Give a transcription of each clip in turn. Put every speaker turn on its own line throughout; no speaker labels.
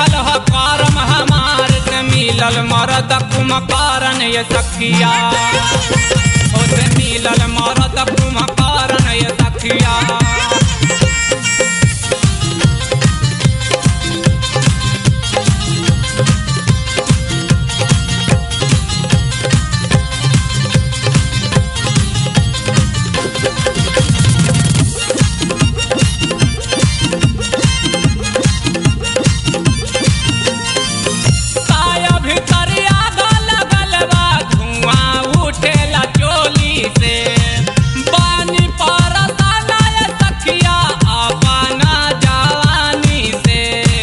लिखल ह करम हमार से मिलल मरद कुमकारन ये सखिया ओ से मिलल मरद कुमकारन ये सखिया साया भितरिया लगल बा धुआं उठेला चोली से पानी परसाना ये सखिया अपना जवानी से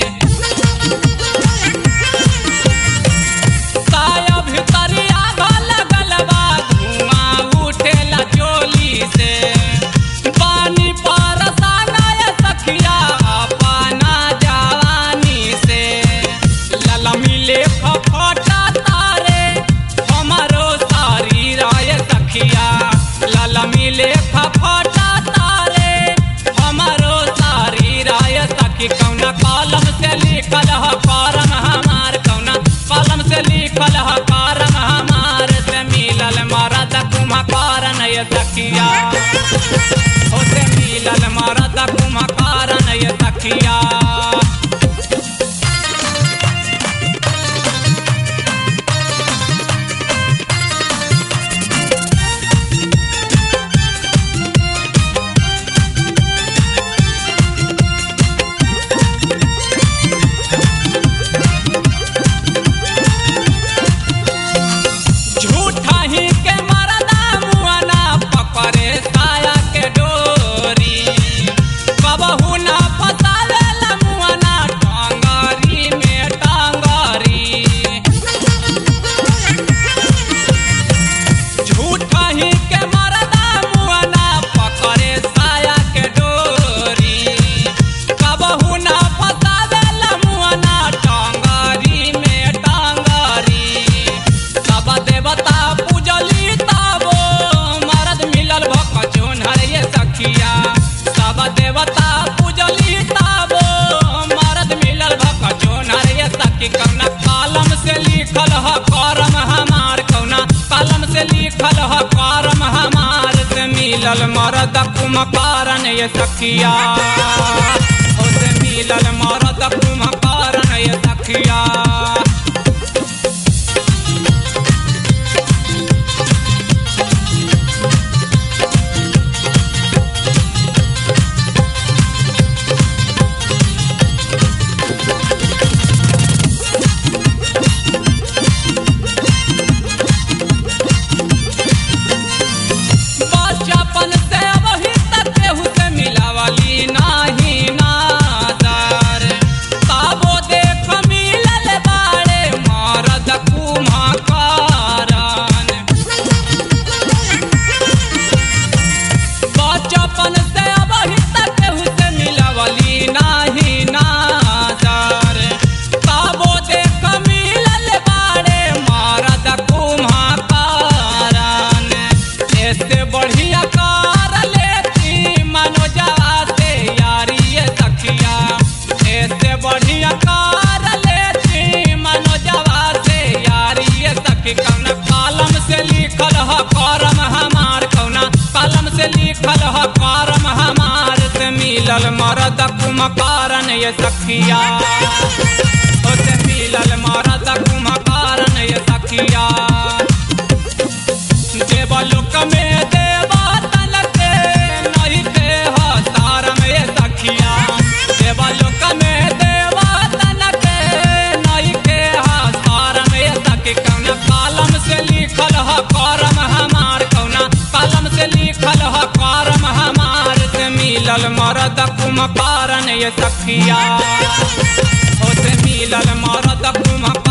साया भितरिया लगल बा धुआं उठेला चोली से पानी परसाना ये सखिया अपना जवानी से लला मिले फफटा तारे हमारो शरीर ये सखिया लला मिले फफटा तारे हमारो शरीर ये सखी कौना कलम से लिखल ह करम हमार कौना कलम से लिखल ह करम हमार से मिलल मरद कुम्हकारन ये सखिया हो से मिलल मरद कुम्हकारन ये सखिया झूठा ही के मरदा मुआना पकड़े साया के डोरी कबहू ना फसावेला मुआना टांगरी में टांगरी झूठा ही के मरदा मुआना पकड़े साया के डोरी कबहू ना फसावेला मुआना टांगरी में टांगरी सब देवता पूजली ताबो मरद मिलल भक जोनहर ये सखिया सब देवता पूजली ताबो मरद मिलल भक जोनहर ये सखी कौना कलम से लिखल ह करम हमार कौना कलम से लिखल ह करम हमार से मिलल मरद कुमकारन ये सखिया ओ से मिलल मरद कुमकारन ये सखिया बचपन से वही तक केहू से मिलावली नाही नादार ताबो देख मिलल बाड़े मरद कुम्हकारन बचपन से वही तक केहू से मिलावली नाही नादार ताबो देख मिलल बाड़े मरद कुम्हकारन ऐसे बढ़िया कार लेती मनोजवा से यारी ये सखिया ऐसे बढ़िया कार लेती मनोजवा से यारी ये सखी कौना कलम से लिखल ह करम हमार कौना कलम से लिखल ह करम हमार से मिलल मरद कुमकारन ये सखिया ओ से मिलल मरद कुमकारन ये सखिया देवलोक में देवा तनक नहीं के हसार में सखिया देवलोक में देवा तनक नहीं के हसार में सखी कौना कलम से लिखल ह करम हमार कौना कलम से लिखल ह करम हमार से मिलल मरद कुमकारन ये सखिया ओ से मिलल मरद कुमकारन